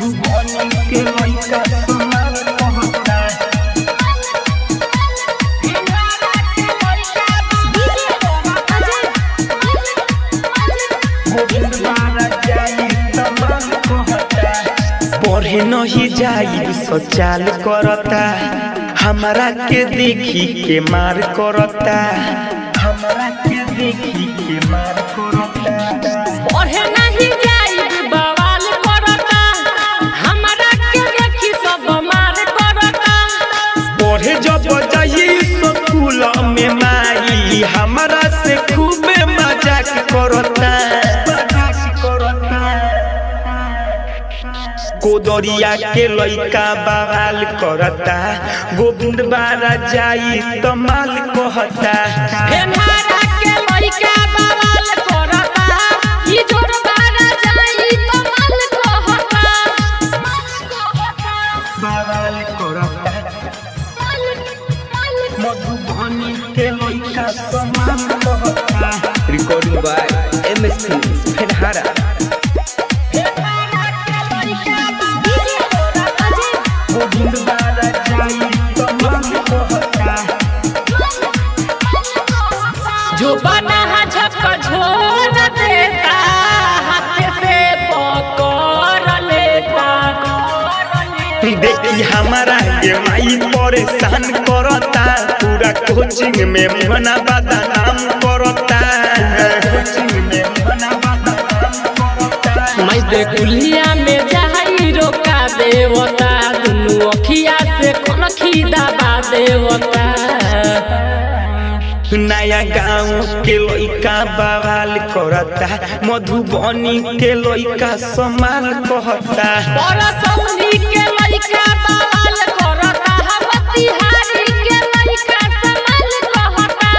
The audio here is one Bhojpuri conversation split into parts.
मधुबनी के लइका सोनार कहता गोविंद बारा जाई तमाम कहता पढ़े नहीं जाई सचाल करता हमरा के देखी के मार करता हमरा के देखी के मार करता पढ़े नहीं जाई बवाल करता हमरा के देखी सब मार करता पढ़े जब जाई स्कूल में माई हमरा से खूबे मजाक करता कोदरिया के लइका बवाल करता गोविंद बारा जाई तमाल कहता फेनहारा के लइका बवाल करता ई जोर बारा जाई तो माल कहता बवाल करता मधुबनी के लइका समान कहता Recording by MS Films, Fenhara. Govind बारा जाई तमाल कहता जो बना झक झोर देता हाथ से पकड़ लेता देखी हमारा के माई परेशान करता पूरा कोचिंग में मना बदनाम करता कोचिंग में मना बदनाम करता मैं देखुलिया में जाई रोका देवता दुनु अखिया से कनखी दबा देवता नया गाँव के लइका बवाल करता मधुबनी के लइका समाल कहता परसौनी के लइका बवाल करता बतिहारी के लइका समाल कहता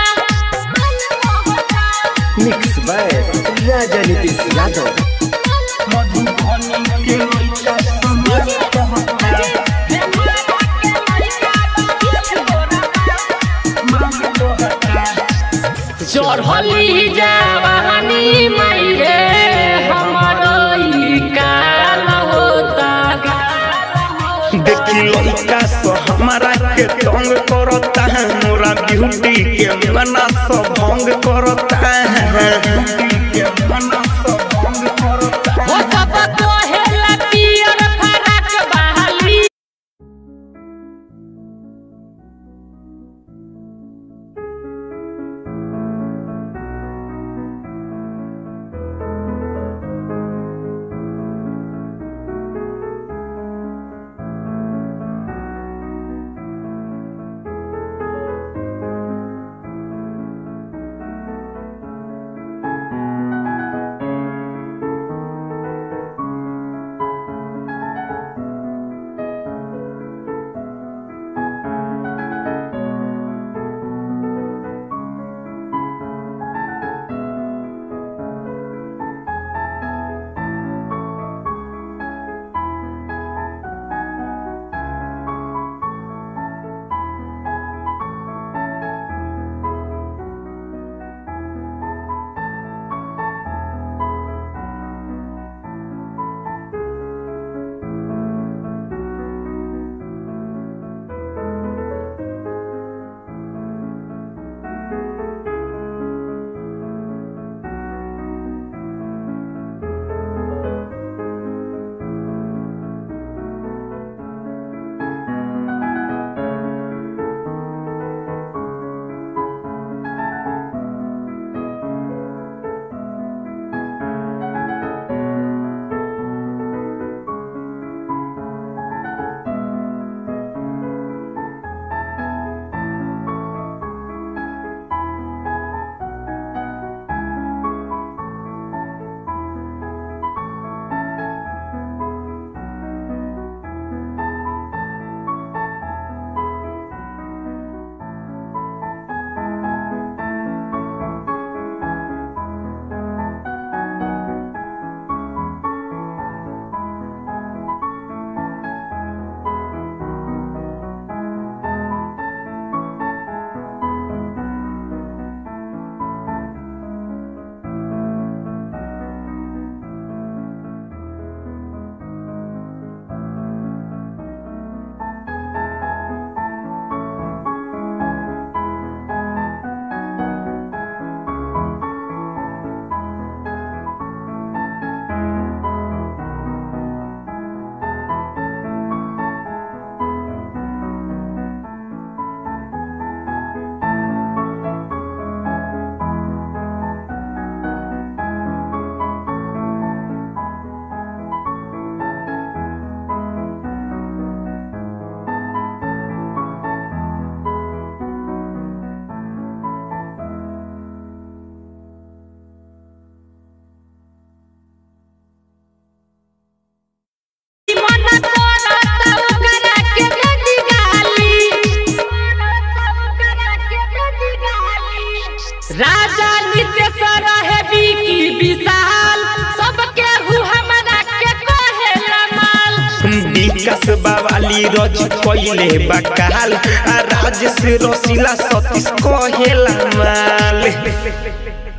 Mixed by Raja Nitish Yadav. Madhubani के लइका समाल कहता चढ़ली जवानी मैरे हमरो ई काल होता देखी लइका सो हमारा के तंग करता है मोरा ब्यूटी के मना सो भंग करता है ब्यूटी के मना सो भंग करता हो सब कहेला पियर फराक बहाली राजा नितेश रहे बिकी विशाल सबके हु हमरा के कहेला माल विकास बावाली रज कइले बकाल आ राजेश रसीला सतीश कहेला माल